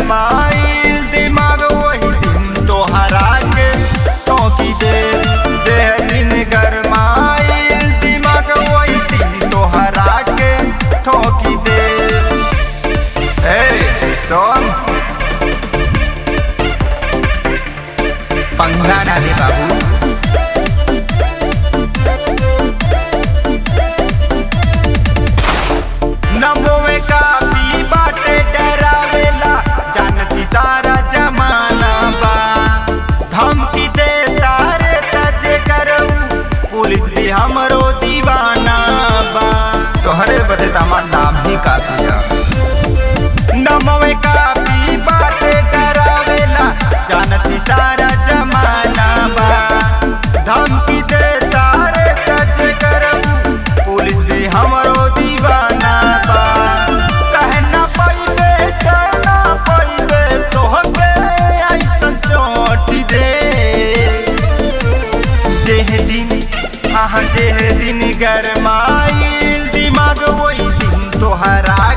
गरमाइल दिमाग वही दिन तोहरा के टोकी दे जे दिन गरमाइल दिमाग वही दिन तोहरा के ठोकी दे ए सोन पंगा ना दे बाबू नमोवे कापी बाटे डरावेला जानती सारा जमाना बा धमकी दे तारे तजे करऊ पुलिस भी हमरो दीवाना बा तोहरे बदे तमार नाम ही काफी है नमोवे कापी बाटे डरावेला जानती सारा जमाना बा धमकी दे तारे तजे करऊ पुलिस भी हमरो दीवाना बा कहना पइबे कहना पइबे तोहके ऐसन चोट दे जेह दिन आह जेह दिन गरमाइल दिमाग वही दिन तोहरा